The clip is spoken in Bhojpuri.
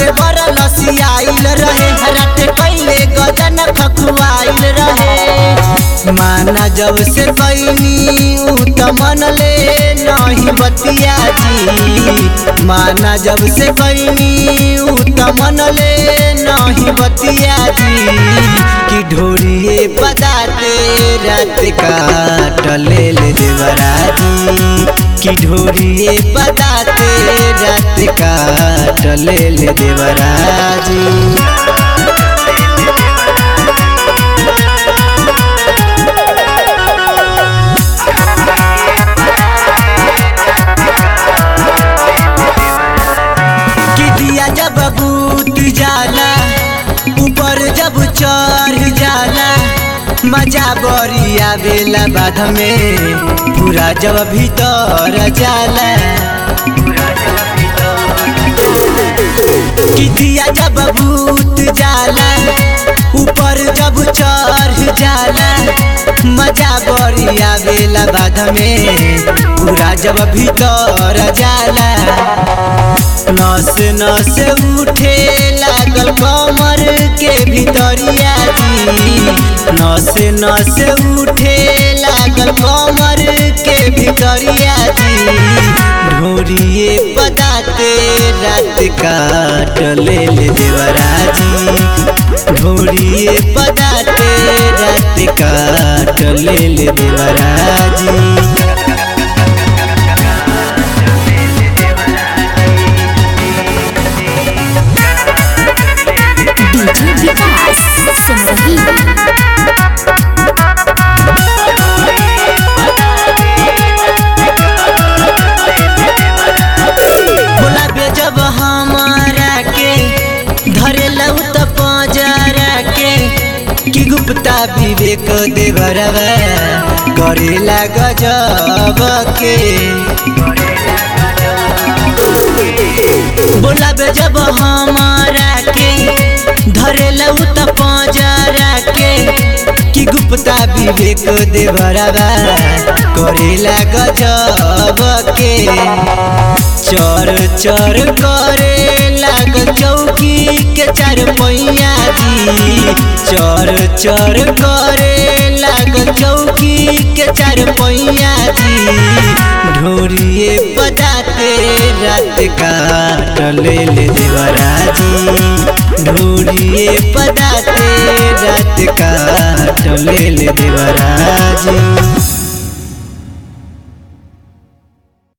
देवर लसियाइल रहे रात पहले गजन खखुआइल रहे माना जब से कैनी उ त मन ले नहीं बतिया जी माना जब से कैनी उ त मन ले नहीं बतिया जी कि ढोरिए पदाते रात काट ले ले देवराजी कि ढोरिए पदाते रात काट ले ले देवराजी कि दिया जब बूत जाला ऊपर जब चढ़ जाला मजा बड़ी आवेला बाध में पूरा जब भीतर जाला कि दिया जब भूत जाला ऊपर जब चढ़ जाला मजा बड़ी आवेला बाध में पूरा जब भीतर जाला नस नस उठे लागल कमर के भीतरिया जी नस नस उठे लागल कमर के भीतरिया जी ढोरिए पदाते रात काट ले ले देवराजी ढोरिए पदाते रात काट ले ले देवराजी डीजे विकास सिमरही बोला बे जब हमारा के धरे लऊ त पजरा के कि गुप्ता विवेक देवरवा करेला गजब के बोला बे जब हमारा के धरे लऊ त पजरा के कि गुप्ता विवेक देवरवा करेला गजब के चर चर करे लाग चौकी के चार पैया जी चर चर करे लाग चौकी के चार पैया जी ढोरिए बजाते रात काट ले ले देवराजी ढोरिए बजाते रात काट ले ले देवराजी